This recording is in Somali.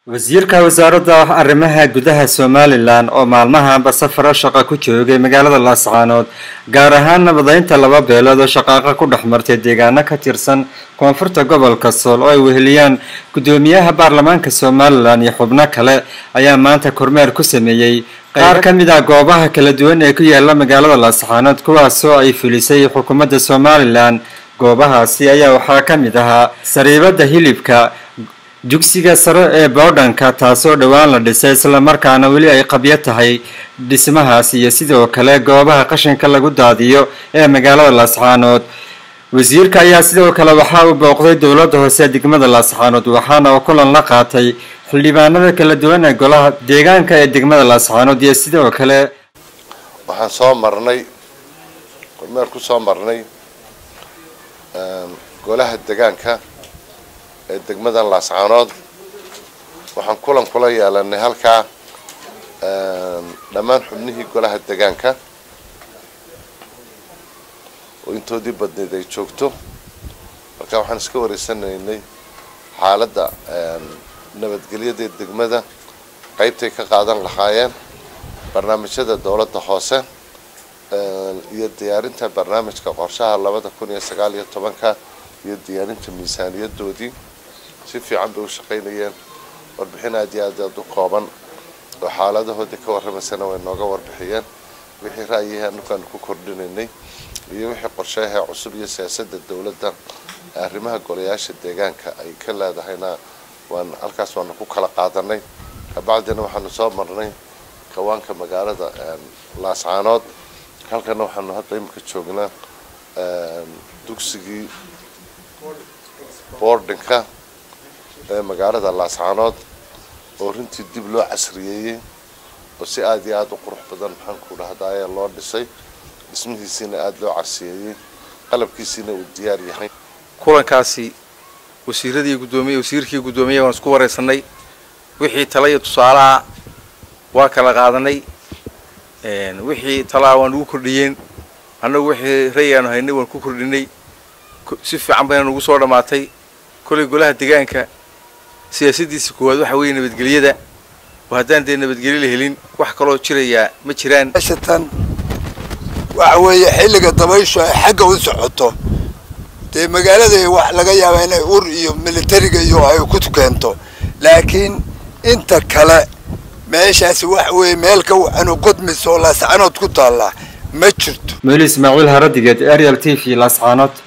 wasiirka wasaaradda arrimaha gudaha somalilan oo maalmahanba safaro shaqo ku joogay magaalada laascaanood gaar ahaan nabadeynta laba beelood oo shaqaaqa ku dhex martay deegaano ka tirsan koonfurta gobolka sool oo ay weheliyaan guddoomiyaha baarlamaanka somalilan iyo xubno kale ayaa maanta kormeer ku sameeyey qaar ka mid ah goobaha kala duwan ee ku yaala magaalada laascaanood kuwaasoo ay fulisay xukuumadda somalilan goobahaasi ayaa waxaa ka mid ahaa sariibada hilibka dugsiga sare ee boodhanka taasoo dhowaan la dhisay islamarkaana weli ay qabyo tahay dhismahaas iyo sidoo kale goobaha qashinka lagu daadiyo ee magaalada laascaanood wasiirka ayaa sidoo kale waxaa uu booqday dowladda hoose degmada laascaanood waxaana uu kulan la qaatay xildhibaanada kala duwan ee golaha deegaanka ee degmada laascaanood iyo sidoo kale waxaan soo marnay kormeer ku soo marnay golaha degaanka ee degmadan laascaanood waxaan kulan kula yeelanay halkaa dhammaan xubnihii golaha degaanka oo intoodii badneyd ay joogto marka waxaan iska wareysanaynay xaaladda nabadgelyada degmada qaybtay ka qaadan lahaayeen barnaamijyada dowladda hoose iyo diyaarinta barnaamijka qorshaha labada kun iyo sagaal iyo tobanka iyo diyaarinta miisaaniyadoodii si fiican bay u shaqaynayeen warbixin aad iyo aad aad u kooban oo xaaladahoodii ka warramaysana way nooga warbixiyeen wixii ra'yihii anukaanu ku kordhinaynay iyo wixii qorshayaha cusub iyo siyaasadda dowladda arrimaha golayaasha deegaanka ay ka leedahayna waan halkaas waanu ku kala qaadanay kabacdina waxaanu soo marnay kawaanka magaalada laascaanood halkana waxaanu hadda imika joognaa dugsigii boardinka ee magaalada laascaanood oo runtii dib loo casriyeeyey oo si aada iyo aada u qurux badan maxaan ku dhahdaye loo dhisay dhismihiisiina aada loo casriyeeyey qalabkiisiina uu diyaar yahay kulankaasi wasiiradii guddoomiye wasiirkii guddoomiye waan isku wareysanay wixii tala iyo tusaalaha waa kala qaadanay wixii talaa waan ugu kordhiyeen annagu wixii rayaanu haynay waan ku kordhinay si fiican bayna nagu soo dhammaatay kollay golaha deegaanka siyaasadiisa koowaad waxa weeye nabadgelyada oo haddaan dee nabadgelyo la helin wax kaloo jirayaa ma jiraan tan waxa weeye xilliga dabayshu ay xagga u socoto dee magaalada wax laga yaaba inay ur iyo militariga iyo ay ku keento laakiin inta kale meeshaasi waxa weeye meel ka waxanu qodmis oo laascanood ku taallaa ma jirto meel ismaaciil haradigeed ariel t v laascaanood